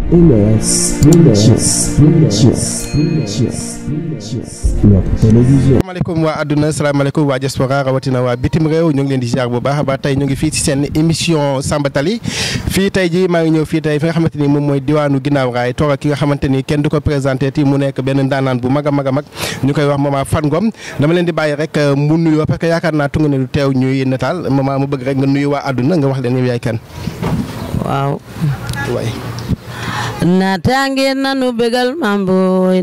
MS Pictures, Pictures, Pictures, Pictures. Notre télévision. asalaamaaleykum waa àdduna asalaamaaleykum waa diaspora rawatina waa bitim réew ñu ngi leen di ziar bu baax a baax tey ñu ngi fii ci seen émission Samba Tali fii tey ji maa ngi ñëw fii tey fi nga xamante ni moom mooy diwaanu ginnaaw raay toog ak ki nga xamante ni kenn du ko présenté ti mu nekk benn ndaanaan bu mag a mag a mag ñu koy wax Mama Fat Ngom dama leen di bàyyi rek mu nuyoo parce que yaakaar naa tunga ne du teew ñuy nataal Mama mu bëgg rek nga nuyu waa àdduna nga wax leen yow yaay kan waaw waay natange nanu begal mamboy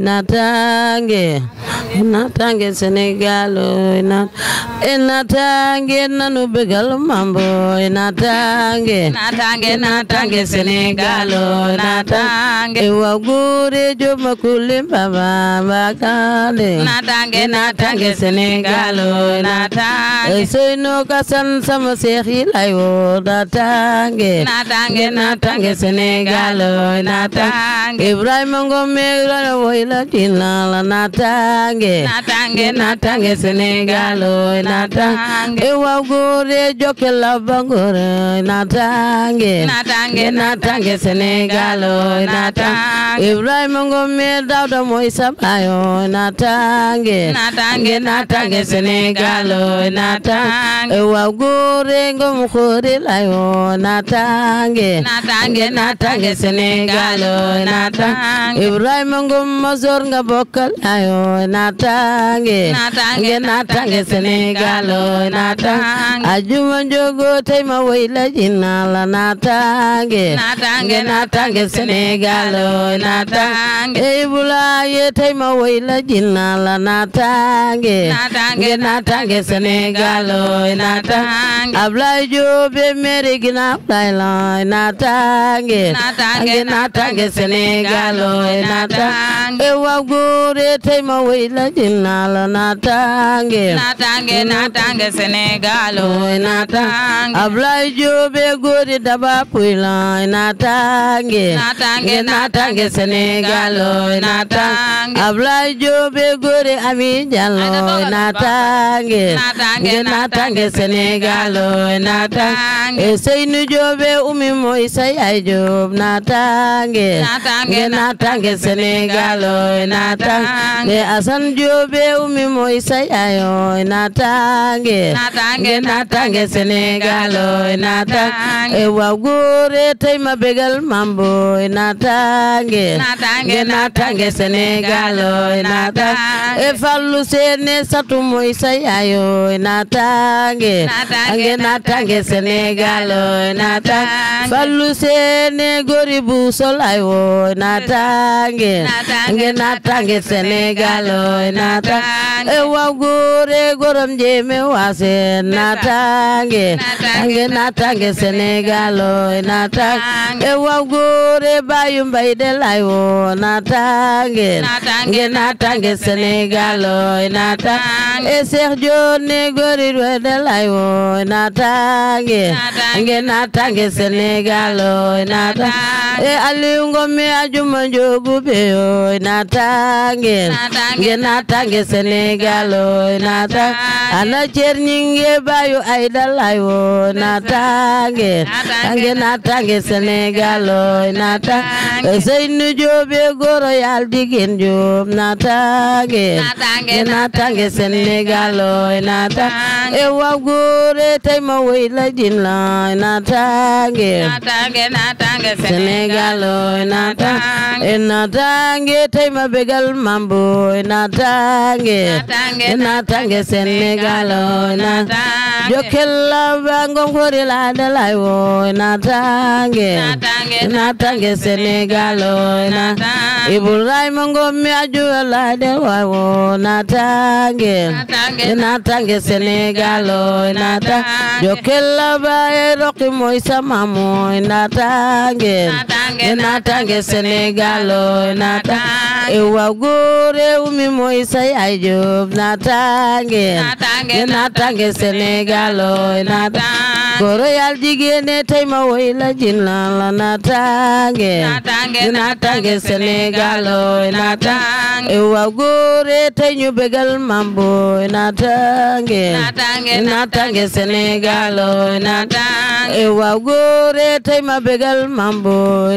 natange natange Sénégal oy nat e natange nanu begal mamboy natange natange natange Sénégal oy natange e wagure joma kulim baba bakale natange natange Sénégal oy natange e soyno kasan sama seex yi lay wo natange natange natange Sénégal oy natange Ibrahima Ngome la woyla dinala natange natange natange Sénégal oy natange e wagure jokela bangore natange natange natange Sénégal oy natange Ibrahima Ngome Dawda moy sabayo natange natange natange Sénégal oy natange e wagure ngom khore layo natange natange natange Sénégal oy natange Ibrahima Ngom Mazor nga bokkal ayo natange Natange, natange Sénégal oy natange natange. ajuma njogo tay ma wayla jinala natange Natange, natange Sénégal oy natange natange. ey bulaye tay ma wayla jinala natange Natange, natange Sénégal oy natange natange. Ablaye Diop mere gina Ablaye la natange Natange, natange Sénégal oy natange natange. e wagure tay ma wayla jinala natange natange natange Sénégal oy oy natange natange Ablaye Diop e gori daba puila natange Natange, natange Sénégal oy natange natange. Ablaye Diop e gori Ami Diallo oy natange Natange, natange Sénégal oy natange natange. e Seynou Diop e Umi moy sa yaay Diop natange Natange, natange Sénégal oy natange natange. e Assane Diop e Umi moy sa yaay oy natange Natange, natange Sénégal oy natange natange. e wagure tay ma begal mambo oy natange Natange, natange Sénégal oy natange natange. e fallu sene satu moy sa yaay oy natange Natange, natange Sénégal oy natange natange. fallu sene gori bu solay oy natange Natange, natange Sénégal oy natange natange. e wagure gorom jeme wase natange Natange, natange Sénégal oy natange e wagure bayu mbay de lay wo natange Natange, natange Sénégal oy natange natange. e Cheikh Dione gori de lay wo natange Natange, natange Sénégal oy natange natange. e Aliou Ngome ajuma njogu be oy natange Natange, natange Sénégal oy natange ana cerñinge bayu ayda lay wo natange Natange, natange Sénégal oy natange natange. Seynou Diop e goro yal digin Diop natange Natange, natange Sénégal oy natange natange. e wagure tay ma wayla jinla natange natange natange Sénégal oy natange e natange. natange tay ma begal mambo e natange Natange, e natange Sénégal oy natange natange. jokella bangom hori la de lay wo e natange Natange, e natange Sénégal oy natange natange. Ibrahima Ngom mi aju la de way wo natange Natange, e natange Sénégal oy natange natange. jokella baye roki moy sama moy natange Natange, e natange Sénégal oy natange natange. e wagure umi moy sa yaay Jóob natange Natange, e natange Sénégal oy natange natange. goro yal jigéen tey ma woy la jin la la natange Natange, natange Sénégal oy natange natange. e wa góore tey ñu bégal mamboy natange Natange, natange Sénégal oy natange natange. e wa góore tey ma bégal mamboy natange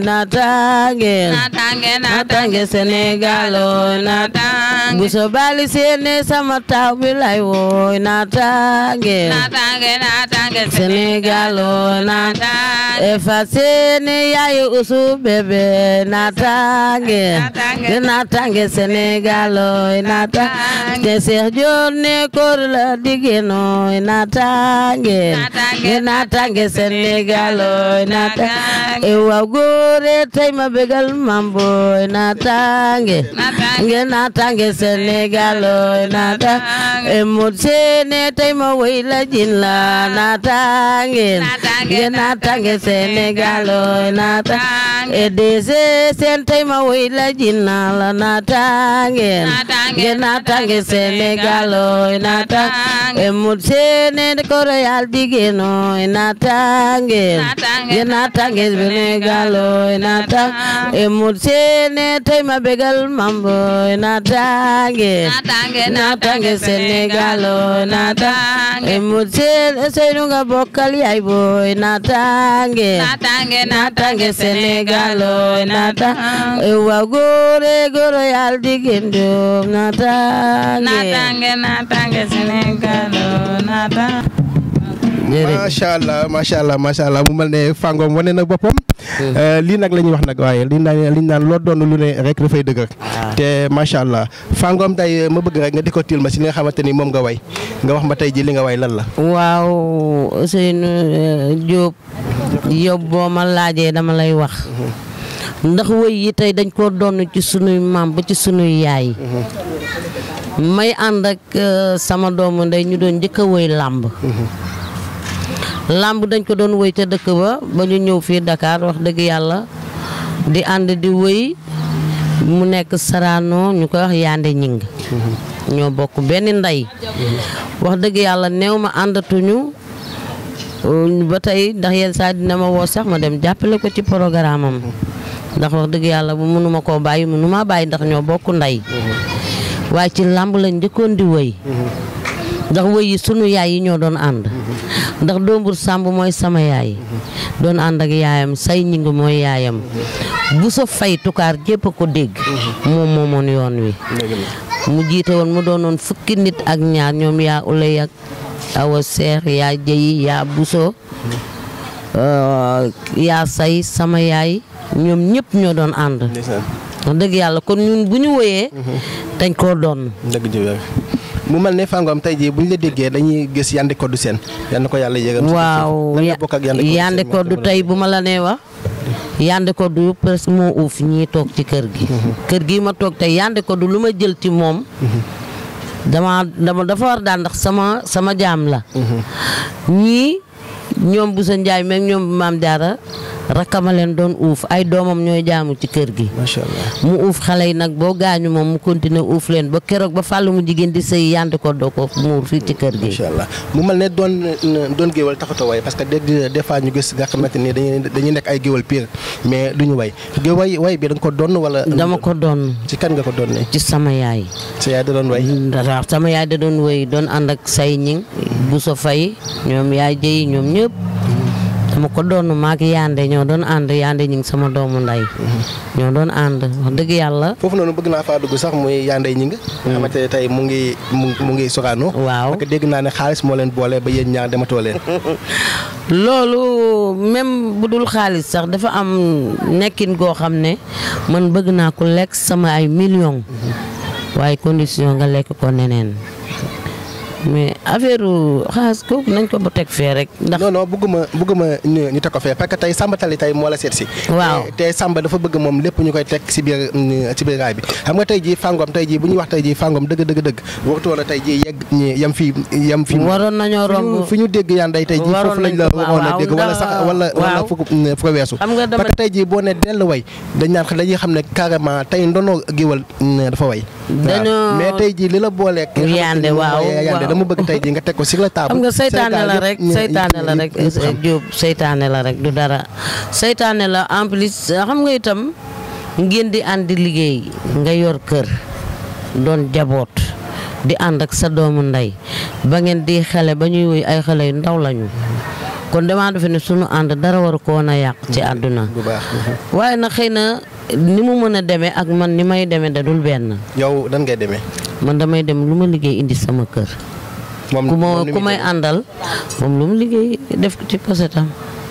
naataange natange naataange Sénégal ooy naataange natange bu so bali seene sama taw bi lay wooy naataange natange natange Sénégal ooy naataange natange efasene yaye usu bebe natange Natange. natange Sénégal oy natange te Cheikh Dior ne kor la digeno natange Natange. natange Sénégal oy natange Natange. e waw gore tay ma begal mambo natange Natange. natange Sénégal oy natange e mod sene tay ma wayla jinla natange Natange. natange Sénégal oy natange Natange. e dese sen tay ma wayla jinna la natange Natange. natange Sénégal oy natange Natange. e mod sene ko royal digeno natange Natange. natange Sénégal oy natange e mod sene tay ma begal mambo natange Natange, natange Sénégal oy natange e Natange. mod sene seynu nga bokkal yaay boy natange natange natange Sénégal oy natange e wa gore goro yal digendo natange natange natange Sénégal natange macha allah macha allah macha allah mu mel ne Fangom wane na boppam. lii nag la ñuy wax nag waaye li ñu naan li ñu naan loo doon lu ne rek dafay dëgër. te macha allah Fangom tey ma bëgg rek nga décortiquer ma si li nga xamante ni moom nga way nga wax ma tey ji li nga way lan la. waaw Ousseynou Diop yow boo ma laajee dama lay wax ndax wëy yi tey dañ koo doon ci sunuy maam ba ci sunuy yaay may ànd ak euh, sama doomu ndey ñu doon njëkk a wëy làmb làmb dañ ko doon wëy ca dëkk ba ba ñu ñëw fii Dakar wax dëgg yàlla di ànd di wëy mu nekk Sarano ñu koy wax Yande Ñing ñoo bokk benn ndey wax dëgg yàlla néew ma àndatuñu euh, ba tey ndax yenn saa dina ma woo sax ma dem jàppale ko ci programme am ndax wax dëgg yàlla bu mënuma koo bàyyi mënuma bàyyi ndax ñoo bokk ndey waaye ci làmb lañ njëkkoon di wëy ndax wëy yi sunu yaay yi ñoo doon ànd ndax doombur sàmb mooy sama yaay doon ànd ak yaayam say ñing mooy yaayam bu sa fay tukaar jépp a ko dégg moom moomoon yoon wi mu jiite woon mu doonoon fukki nit ak ñaar ñoom yaa ulay ak awa seex yaa jëyi yaa buso euh, yaa say sama yaay ñoom ñëpp ñoo doon ànd wax dëgg yàlla kon ñun bu ñu woyee dañ koo doon dëgg ji mu mel ne Fangom tey jii bu ñu la déggee dañuy gis Yandé Codou Sène yal na ko yàlla yëgal. waaw lan nga bokk ak Yandé Codou Sène Yandé Codou tey bu ma la nee wax Yandé Codou presque moo uuf ñii toog ci kër gi kër gi ma toog tey Yandé Codou lu ma jël ci moom dama dama dafa war daan ndax sama sama jaam la ñii ñoom bu sa njaay meeg ñoom maam jaara rakkama leen doon uuf ay doomam ñooy jaamu ci kër gi macha allah. mu uuf xale yi nag boo gaañu moom mu continuer uuf leen ba keroog ba fàllu mu jigéen di sëy Yandé Codou ko muur fii ci kër gi macha allah mu mel ne doon doon géwal taxutoo way parce que dégg des fois ñu gis nga xamante ni dañuy dañuy nekk ay géwal pire mais duñu way géw way way bi da nga ko doon wala. dama ko doon ci kan nga ko doon ne ci sama yaay sa yaay da doon way. dara sama yaay da doon wéy doon ànd ak say ñing bu so fay ñoom yaay jëyi ñoom ñëpp dama ko doon maak Yandé ñoo doon ànd Yandé ñing sama doomu nday ñoo doon ànd wax dëgg yàlla foofu noonu bëgg naa faa dugg sax muy Yandé ñi nga. nga xamante ne tey mu ngi mu mu ngi Sorano. waaw parce que dégg naa ne xaalis moo leen boole ba yéen ñaar dematoo leen. loolu même bu dul xaalis sax dafa am nekkin goo xam ne man bëgg naa ko lekk sama ay millions waaye condition nga lekk ko neneen mais affaire xaalis kooku nañ ko ba teg fee rek ndax non non bëgguma bëgguma ñu ñu teg ko fee parce que tey Samba Tali tey moo la seet si. Waaw. te te Samba dafa bëgg moom lépp ñu koy teg si biir si biir raay bi xam nga tey jii Fangom tey jii bu ñuy wax tey jii Fangom dëgg dëgg dëgg waxtu wala tey jii yegg ñi yam fii yam fii. waroon nañoo fi ñu romb fi ñu dégg Yandé tey jii waroon foofu lañ nañ la ko- waxoon a waaw, dégg wala ndax- sax wala wala waaw. fu ko fu ko weesu. xam nga dama parce que tey jii boo ne dellu way dañ naan dañuy xam ne carrément tey ndono géwal dafa way. Dañoo- waaw mais tey jii li la booleeg. Yandé, waaw, Yandé waaw. dama bëgg tey jii nga teg ko sur la table. xam nga seytaane la rek Sénégal yëpp- seytaane la rek yëpp xam. Diop seytaane la rek du dara seytaane la en plus xam nga itam ngeen di ànd di liggéey nga yor kër doon jaboot di ànd ak sa doomu ndey ba ngeen di xale ba ñuy woy ay xale yu ndaw lañu kon damaa defe ne sunu ànd dara waru ko woon a yàq ci àdduna bu baax. waaye nag xëy na ni mu mën a demee ak man ni may demee da dul benn yow dan ngay demee. man damay dem lu ma liggéey indi sama kër moom ku ma moom ni ku muy may demee. àndal moom lu mu liggéey def ko ci posetam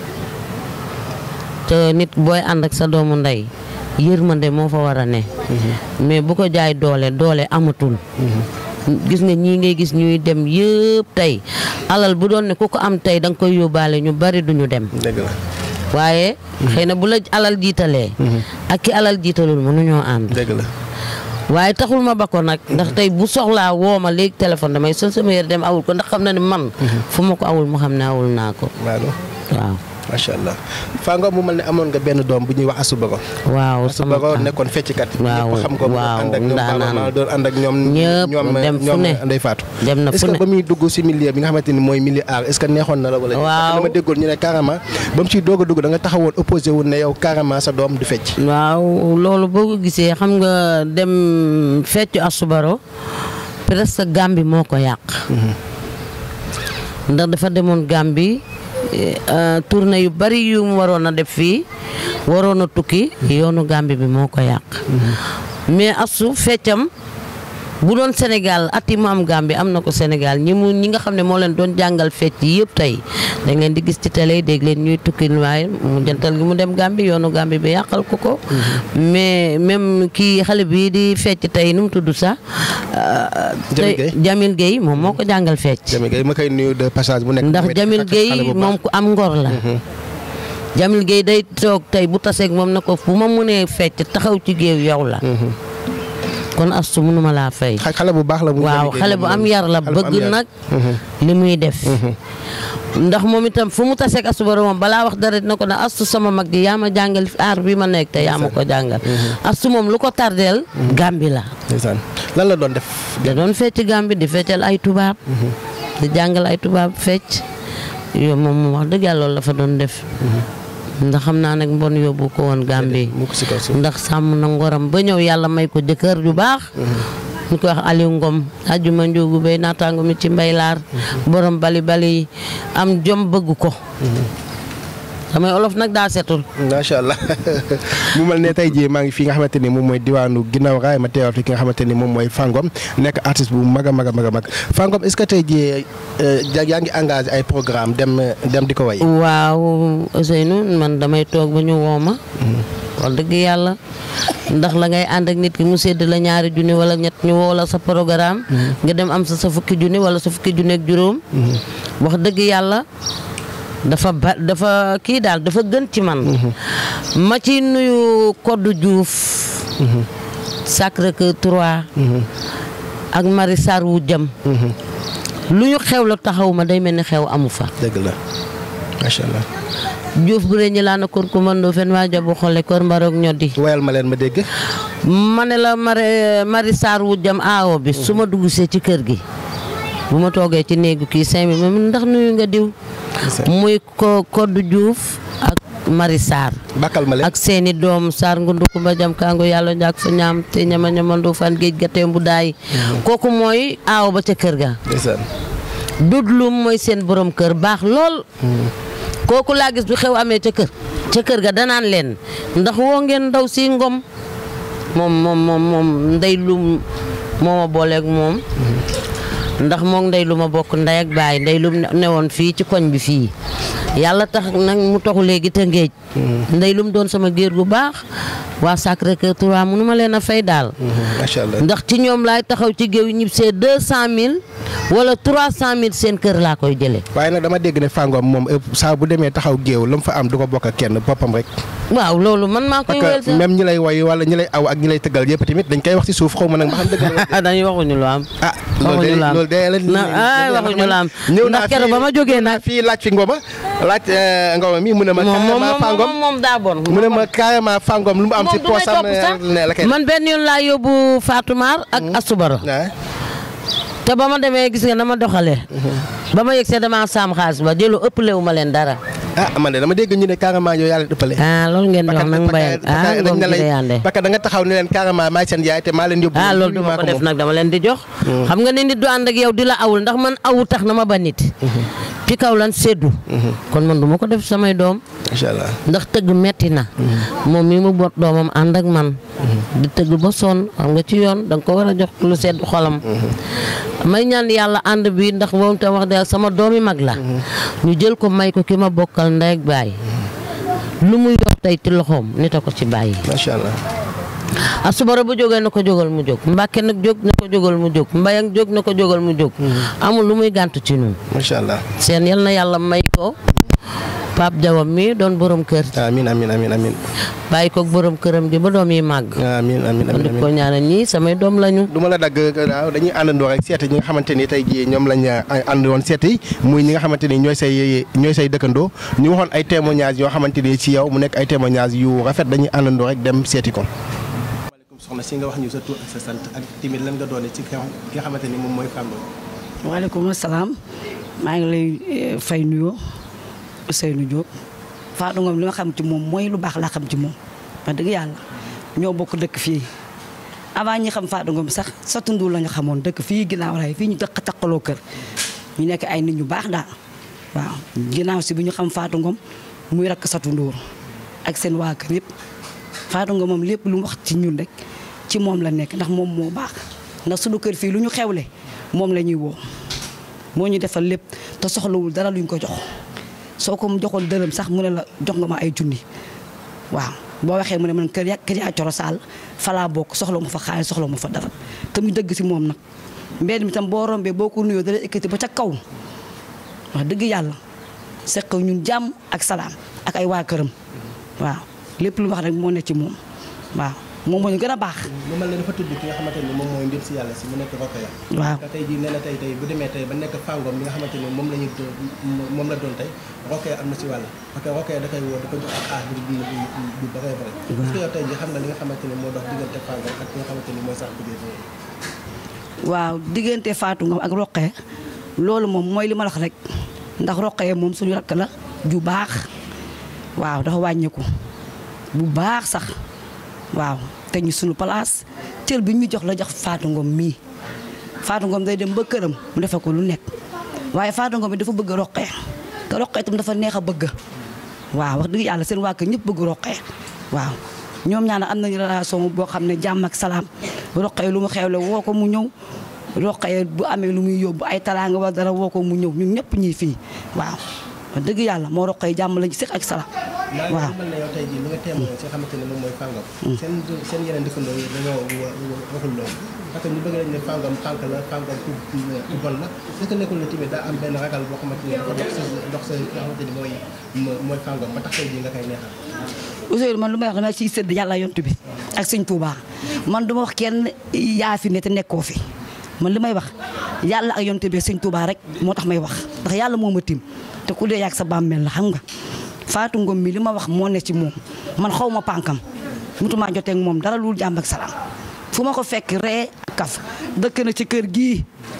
te nit booy ànd ak sa doomu ndey yërmande moo fa war a ne mais bu ko jaay doole doole amatul gis nga ñii ngay gis ñuy dem yëpp tey alal bu doon ne ku ko am tey da nga koy yóbbaale ñu bari duñu dem dëgg la waaye xëy na bu la alal jiitalee ak ki alal jiitalul mënuñoo ànd dëgg la. waaye taxul ma ba ko nag ndax tey bu soxlaa woo ma léegi téléphone damay sol sama yére dem awul ko ndax xam na ne man fu ma ko awul mu xam ne awul naa ko waaw waaw macha allah. Fango mu mel ne amoon nga benn doom bu ñuy wax Asou Bago. waaw Asou sama Bago kan. nekkoon fecckat. Waaw, ñëpp xam ko mu waaw, ànd ak ñoom ndaanaan. Ballon doon ànd ak ñoom. Ñëpp ñoom dem fu ñoom ne. Ndeye Fatou. dem na est-ce fu que ne ba muy dugg si milieu bi nga xamante ni mooy milieu art est-ce que neexoon na la wala. Waaw. parce que dama déggoon ñu ne carrément ba mu ciy doog a dugg da nga taxawoon opposé wu ne yow carrément sa doom du fecc. waaw loolu boo ko gisee xam nga dem feccu asubaro presque Gàmbi moo ko yàq ndax dafa demoon Gàmbi eh, tournée yu bari yu mu waroon a def fii waroon a tukki yoonu Gàmbi bi moo ko yàq mais asu feccam bu doon Sénégal at yi mu am Gàmbi am na ko Sénégal ñi mu ñi nga xam ne moo leen doon jàngal fecc yi yëpp tey dañ leen di gis ci télé dégg leen ñuy tukki waaye mu jantal gi mu dem Gàmbi yoonu Gàmbi bi yàqal ko ko mais même kii xale bii di fecc tey nu mu tudd sax Jamil Gueye. Jamil Gueye moom moo ko jàngal fecc Jamil Gueye ma koy nuyu de passage bu nekk. ndax tamit Jamil ak xale Gueye bu baax. moom ku am ngor la Jamil Gueye day toog tey bu taseeg moom na ko fu ma mënee fecc taxaw ci géew yow la kon astu mënuma laa fay xa- xale bu baax la. muy waaw Jamil Gueye xale bu moom am loolu. yar la Xale bu am bëgg yar. nag li muy def ndax moom itam fu mu taseeg astu bara moom balaa wax dara dina ko ne astu sama mag ji yaa ma jàngal aar bi ma nekk te yaa ma ko jàngal astu moom lu ko tardeel Gàmbi la ndeysaan lan la doon def. da doon fecc Gàmbi di feccal ay tubaab di jàngal ay tubaab fecc yow moom moom wax dëgg yàlla loolu la fa doon def ndax xam naa nag mbon yóbbu ko woon Gàmbi mu ko si kaw suuf. ndax sàmm na ngoram ba ñëw yàlla may ko jëkkër ju baax ñu koy wax Aliou Ngom ajuma njóogu bay naataango mi ci mbaylaar borom bali bali am jom bëgg ko samay olof nag daa setul macha allah mu mel ne tey jii maa ngi fi nga xamante ni moom mooy diwaanu ginnaaw raay ma teewal fi ki nga xamante ni moom mooy Fangom nekk artiste bu mag a mag a mag a mag Fangom est-ce que tey jii euh, ja- yaa ngi engagé ay programme dem dem di ko way. waaw Ousseynou man damay toog ba ñu woo ma wax dëgg yàlla ndax la ngay ànd ak nit ki mu sédd la ñaari junni wala ñett ñu woo la sa programme nga dem am sa sa fukki junni wala sa fukki junni ak juróom wax dëgg yàlla dafa ba dafa kii daal dafa gën ci man ma ci nuyu Codou Diouf Sacré-Cœur 3 ak Marie Sarr wu jëm lu ñu xew la taxaw ma day mel ni xew amu fa dëgg la macha allah. Diouf bu rëy ñi laa na kor ku mandoo fen waa jabu xole kor mbaroog ñoddi woyal ma leen ma dégg. ma ne la mari mari Sarr wu jëm aawo bi su ma dugg see ci kër gi bu ma toogee ci néegu kii cinq mille ma ndax nuyu nga diw muy ko Codou Diouf ak Mari Sarr bakkal ma leen. ak seeni doom Sarr ngundu kumba jam kango yàlla njaak fa ñaam te ñama ñamandu fan géej ga teem bu daay kooku mooy aawo ba ca kër ga ndeysaan. dudlum mooy seen borom kër baax lool kooku laa gis bu xew amee ca kër ca kër ga danaan leen ndax woo ngeen ndaw si ngom moom moom moom moom ndey lum moo ma booleeg moom ndax moom ndey lu ma bokk ndey ak baay ndey lum newoon fii ci koñ bi fii yàlla tax nag mu toxu léegi te ngéej ndey lum doon sama géer gu baax waa Sacré-Cœur 3 mënu ma leen a fay daal macha allah. ndax ci ñoom laay taxaw ci géew ñib see deux cent mille wala trois cent mille seen kër laa koy jëlee waaye nag dama dégg ne Fangom moom ëpp saa bu demee taxaw géew la mu fa am du ko bokk ak kenn boppam rek. waaw loolu man maa koy wéyal parce que même ñi lay woy wala ñi lay aw ak ñi lay tëggal yëpp tamit dañ koy wax ci suuf xaw ma nag ma xam dëgg la. sax dañuy waxuñu lu am ah loolu de waxuñu lu am loolu de la na ay waxuñu lu am ñëw ndax naa keroog ba ma jógee nag fii laaj fi ngoma laaj eh, ngoma mi mu ne ma moom moom carrément Fangom moom moom daa bon mu ne ma carrément Fangom lu mu am ci moom du may poosam topp sax ne la koy man benn yoon laa yóbbu Fatoumar ak Asubaro ah te ba ma demee gis nga dama doxalee ba ma yegg see dama saam xaalis ba jëlu ëpp lewu ma leen dara ah man de dama dégg ñu ne carrément yow yàlla dëppale ah loolu ngeen di wax nag mbay ah ngoom gi de yande parce que da nga taxaw ne leen carrément maay seen yaay te maa leen yóbbu ah loolu maa duma ko def moom. nag dama leen di jox xam nga ne nit du ànd ak yow di la awul ndax man awu tax na ma ba nit ci kaw lan seddu kon man du ma ko def samay doom macha allah. ndax tëgg metti na moom mi mu bot doomam ànd ak man di tëgg ba sonn xam nga ci yoon da nga ko war a jox lu sedd xolam may ñaan yàlla ànd bi ndax moom tam wax dëgg sama doomi mag la ñu jël ko may ko ki ma bokkal ndey ak baay lu muy yor tey ci loxoom nit a ko ci bàyyi macha allah. a subara bu jógee na ko jógal mu jóg mbàkke nag jóg na ko jógal mu jóg mbayang jóg na ko jógal mu jóg amul lu muy gàntu ci ñun macha allah. seen yal na yàlla may ko Pape Jawam mi doon borom kër amiin amiin amiin amiin. bàyyi ko borom këram gi ba doom yi màgg amiin amiin kon di amiin. ko ñaanal ñii samay doom lañu du ma la dagg waaw dañuy àndandoo rek seeti ñi nga xamante ni tey jii ñoom lañ ànd woon seeti muy ñi nga xamante ni ñooy say ñooy say dëkkandoo ñu waxoon ay témoignages yoo xamante ni ci yow mu nekk ay témoignages yu rafet dañuy àndandoo rek dem seeti ko. maaleykum soxna si nga wax ñu sa tur ak sa sant ak timit lan nga doone ci ki nga xamante ni moom mooy Fambaye. waaleykum salaam maa ngi lay eh, fay nuyoo Ousseynou Diop Fatou Ngom li ma xam ci moom mooy lu baax laa xam ci moom wax dëgg yàlla ñoo bokk dëkk fii avant ñi xam Fatou Ngom sax sa tundu la ñu xamoon dëkk fii ginnaaw ray fii ñu dëkk taqaloo kër ñu nekk ay nit ñu baax daal waaw ginnaaw si bi ñu xam Fatou Ngom muy rakk sa tunduur ak seen waa kër yëpp Fatou Ngom moom lépp lu mu wax ci ñun rek ci moom la nekk ndax moom moo baax ndax suñu kër fii lu ñu xewle moom la ñuy woo moo ñu defal lépp te soxlawul dara luñ ko jox soo ko mu joxoon dërëm sax mu ne la jox nga ma ay junni waaw boo waxee mu ne man kër ya kër yaa coro saal falaa bokk soxla ma fa xaalis soxla ma fa dara te mu dëgg si moom nag mbedd mi tam boo rombee boo ko nuyoo dala ekkati ba ca kaw wax dëgg yàlla seq ñun jàmm ak salaam ak ay waa këram waaw lépp lu wax rek moo ne ci moom waaw moom moo ñu gën a baax mu mel ne dafa tudd ki nga xamante ni moom mooy ndéem si yàlla si mu nekk Rokhaya. waaw te tey jii nee na tey tey bu demee tey ba nekk Fangom bi nga xamante ni moom la ñu doon moom la doon tey Rokhaya am na si wàll parce que Rokhaya da koy woo da ko jox ak aar bi du du du bëree bëri. est-ce que yow tey jii xam nga li nga xamante ni moo dox diggante Fangom ak ki nga xamante ni mooy sax biir waaw diggante Fatou Ngom ak Roqe loolu moom mooy li ma la wax rek ndax Roqe moom suñu rakk la ju baax waaw dafa wàññeeku bu baax sax waaw te ñu suñu place cër bi ñu jox la jox Fatou Ngom mii Fatou Ngom day dem ba këram mu defe ko lu nekk waaye Fatou Ngom bi dafa bëgg Roqe te Roqe itam dafa neex a bëgg waaw wax dëgg yàlla seen waa kër ñëpp bëgg Roqe waaw ñoom ñaana am nañu relation boo xam ne jàmm ak salaam Roqe lu mu xewle woo ko mu ñëw Roqe bu amee lu muy yóbbu ay taraanga wala dara woo ko mu ñëw ñun ñëpp ñii fii waaw wax dëgg yàlla moo Roqe jàmm lañu seq ak salaam waaw mel na yow tey jii li nga témoin si nga xamante ni moom mooy Fangom seen seen yeneen dëkkandoo yi dañoo waxul loolu parce que ñu bëgg nañ ne Fangom tànk la Fangom ku ku bon la est-ce que nekkul ne tamit daa am benn ragal boo xamante ni dafa dox sa dox sa nga xamante ni mooy mooy Fangom ba tax tey jii nga koy neexal Ousseynou man lu may wax dama ciy sëdd yàlla yontu bi ak sëñ Touba man du ma wax kenn yaa fi ne te nekkoo fi man li may wax yàlla ak yontu bi sëñ Touba rek moo tax may wax ndax yàlla moo ma tim te ku dee yàgg sa bàmmeel la xam nga Fatou Ngom mi li ma wax moo ne ci moom man xaw ma pànkam mutuma jotee ak moom dara lu jàmm ak salaam fu ma ko fekk ree kaf dëkk na ci kër gii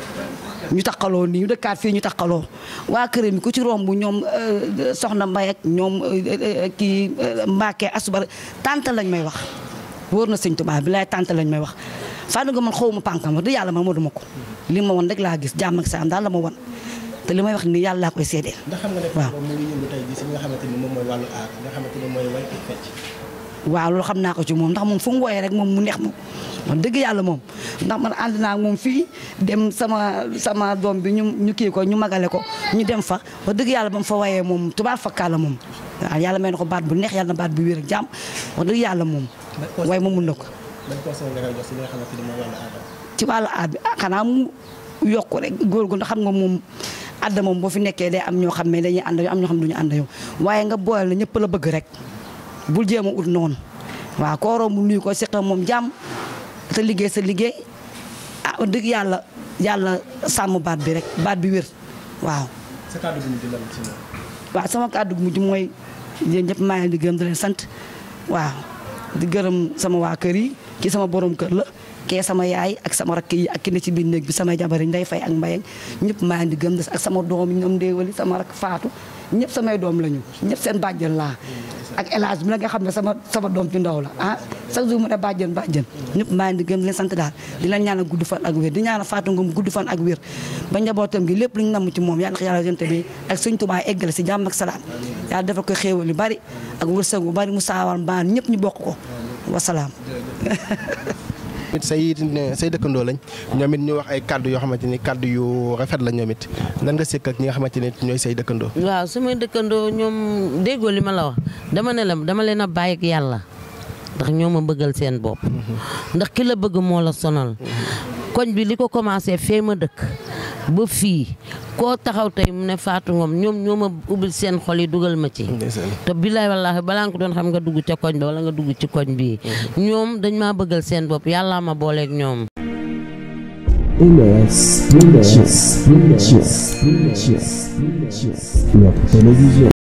ñu taqaloo nii ñu dëkkaat fii ñu taqaloo waa kër mi ku ci romb ñoom soxna Mbaye ak ñoom kii Mbacke asubar tante lañ may wax wóor na sëñ Tuubaa bi laay tante lañ may wax Fatou Ngom man xaw ma pànkam wax dëgg yàlla man moo duma ko li ma won rek laa gis jàmm ak salaam daal la ma won te li may wax nii yàlla laa koy seedeel ndax xam nga ne waaw Fangom mu ngi yëngu tey jii si li nga xamante ni moom mooy wàllu aar nga xamante ni mooy way ak fecc waaw loolu xam naa ko ci moom ndax moom fu mu wooyee rek moom mu neex moom man dëgg yàlla moom ndax man ànd naa ak moom fii dem sama sama doom bi ñu ñu kii ko ñu magale ko ñu dem fa wax dëgg yàlla ba mu fa wayee moom tubaab fakkaa la moom waaw yàlla may na ko baat bu neex yàlla na baat bu wér ak jàmm wax dëgg yàlla moom waaye moom mun na ko ban conseil nga koy jox si li nga xamante ni mooy wàllu aar ci wàllu aar bi ah xanaa mu yokku rek góor gu ndax xam nga moom adda moom boo fi nekkee day am ñoo xam ne dañuy ànd am ñoo xam ne duñu ànd yow waaye nga boole la ñëpp la bëgg rek bul jéem a ut noonu waaw koo romb nuyu ko seq moom jàmm te liggéey sa liggéey ah wax dëgg yàlla yàlla sàmm baat bi rek baat bi wér waaw. sa kàddu gi ñu di lan si moom waaw sama kàddu gu mujj mooy yéen ñëpp maa ngi leen di gërëm di leen sant waaw di gërëm sama waa kër yi kii sama borom kër la kee sama yaay ak sama rakk yi ak ki ne ci biir néeg bi samay jabar yi nday fay ak mbayang ñëpp maa ngi di gërëm des ak sama doom yi ñoom ndéewali sama rakk faatu ñëpp samay doom lañu ñëpp seen bàjjen laa ak élage bi la nga xam ne sama sama doom ci ndaw la ah chaque jour mu ne bàjjen bàjjen ñëpp maa ngi di gëm di leen sant daal di leen ñaanal gudd fan ak wér di ñaanal Fatou Ngom gudd fan ak wér ba njabootam gi lépp lu ñu namm ci moom yàlla yàlla yonte bi ak Sëñ Tuubaa eggale si jàmm ak salaam yàlla defal ko xéewal yu bari ak wërsëg bu bari mu saawal mbaan ñëpp ñu bokk ko wasalaam say say dëkkandoo lañ ñoom it ñu wax ay kàddu yoo xamante ni kàddu yu rafet la ñoom it lan nga sekk ak ñi nga xamante ni ñooy say dëkkandoo. waaw samay dëkkandoo ñoom déggoo li ma la wax dama ne la dama leen a bàyyi ak yàlla ndax ñoo ma bëggal seen bopp ndax ki la bëgg moo la sonal koñ bi li ko commencé fee ma dëkk ba fii koo taxaw tey mu ne Fatou Ngom ñoom ñoo ma ubbil seen xol yi dugal ma ci te billaay wallaahi balaa nga ko doon xam nga dugg ca koñ ba wala nga dugg ci koñ bii ñoom dañ maa bëggal seen bopp yàllaa ma booleeg ñoom MS Pictures, Pictures, Pictures, Pictures, notre télévision.